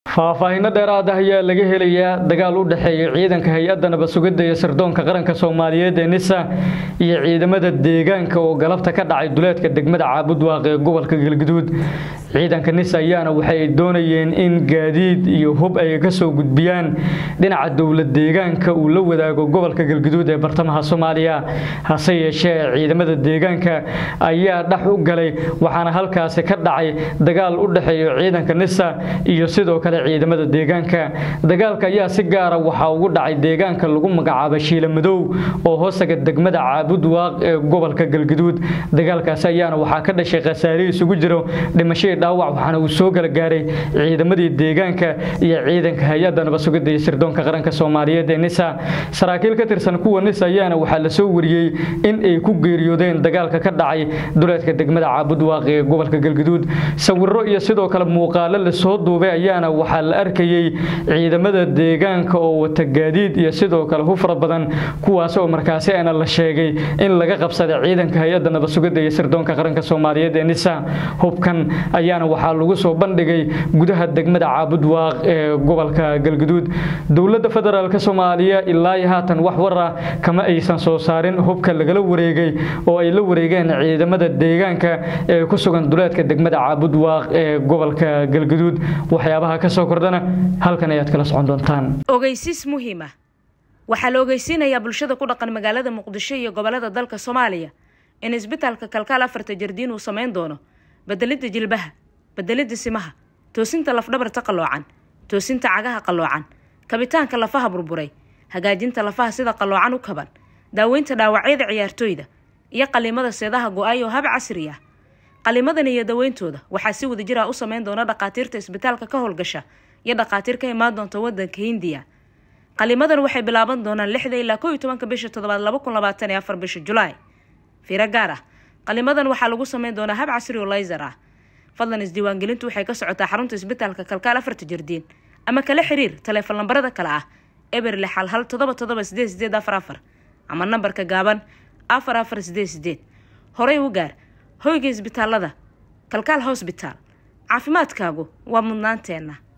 faahfaahinno dheeraad ah ayaa laga helayaa dagaal u dhexeeya ciidanka hay-adda nabad-sugidda iyo sirdoonka qaranka soomaaliyeed ee nisa iyo ciidamada deegaanka oo galabta ka dhacay duleedka degmada caabudwaaq ee gobolka galguduud ciidanka nisa ayaana waxay doonayeen in gaadiid iyo hub ay ka soo gudbiyaan dhinaca dowlad deegaanka uu la wadaago gobolka galguduud ee bartamaha soomaaliya hase yeeshee ciidamada deegaanka ayaa dhex u galay waxaana halkaasi ka dhacay dagaal u dhexeeya ciidanka nisa iyo sidoo kale ciidamada deegaanka dagaalka ayaa si gaara waxaa ugu dhacay deegaanka lagu magacaabo shiila madow oo hoostaga degmada caabudwaaq ee gobolka galguduud dagaalkaasi ayaana waxaa ka dhashay khasaare isugu jiro dhimashadii dhaawac waxaana uu soo gala gaaray ciidamadii deegaanka iyo ciidanka hay-adda nabad-sugidda iyo sirdoonka qaranka soomaaliyeed ee nisa saraakiil ka tirsan kuwa nisa ayaana waxaa la soo wariyey in ay ku geeriyoodeen dagaalka ka dhacay duleedka degmada caabudwaaq ee gobolka galguduud sawiro iyo sidoo kale muuqaalo lasoo duubay ayaana waxaa la arkayey ciidamada deegaanka oo wata gaadiid iyo sidoo kale hu fara badan kuwaas oo markaasi ana la sheegay in laga qabsaday ciidanka hay-adda nabad-sugidda iyo sirdoonka qaranka soomaaliyeed ee nisa hubkan ayaana waxaa lagu soo bandhigay gudaha degmada caabudwaaq ee gobolka galguduud dowladda federaalk soomaaliya ilaa haatan wax war ah kama aysan soo saarin hubka lagala wareegay oo ay la wareegeen ciidamada deegaanka ee ku sugan duleedka degmada caabudwaaq ee gobolka galguduud waxyaabaha ka soo kordhana halkan ayaad kala socon doontaan ogeysiis muhiima waxaa la ogeysiinayaa bulshada ku dhaqan magaalada muqdisho iyo gobolada dalka soomaaliya in isbitaalka kalkaal afarta jardiin uu samayn doono bedelidda jilbaha bedelidda simaha toosinta lafdhabarta qalloocan toosinta cagaha qalloocan kabitaanka lafaha burburay hagaajinta lafaha sida qalloocan u kaban daaweynta dhaawacyada ciyaartooyda iyo qaliimada seedaha go-ay oo hab casri ah qaliimadan iyo daweyntooda waxaa si wada jira u sameyn doona dhakhaatiirta isbitaalka ka howlgasha iyo dhakhaatiir ka imaan doonta wadanka hindiya qaliimadan waxay bilaaban doonaan lixda ilaa kow iyo tobanka bisha toddobaad laba kun labaatan iyo afar bisha julaay fiiro gaar ah qaliimadan waxaa lagu sameyn doonaa hab casri oo layser ah fadlan isdiiwaangelintu waxay ka socotaa xarunta isbitaalka kalkaal afarta jardiin ama kala xiriir taleefon lambarada kale ah eber lix hal hal todoba todoba sideed sideed afar afar ama nambarka gaaban afar afar sideed sideed horey u gaar hoyga isbitaalada kalkaal hosbitaal caafimaadkaagu waa mudnaanteenna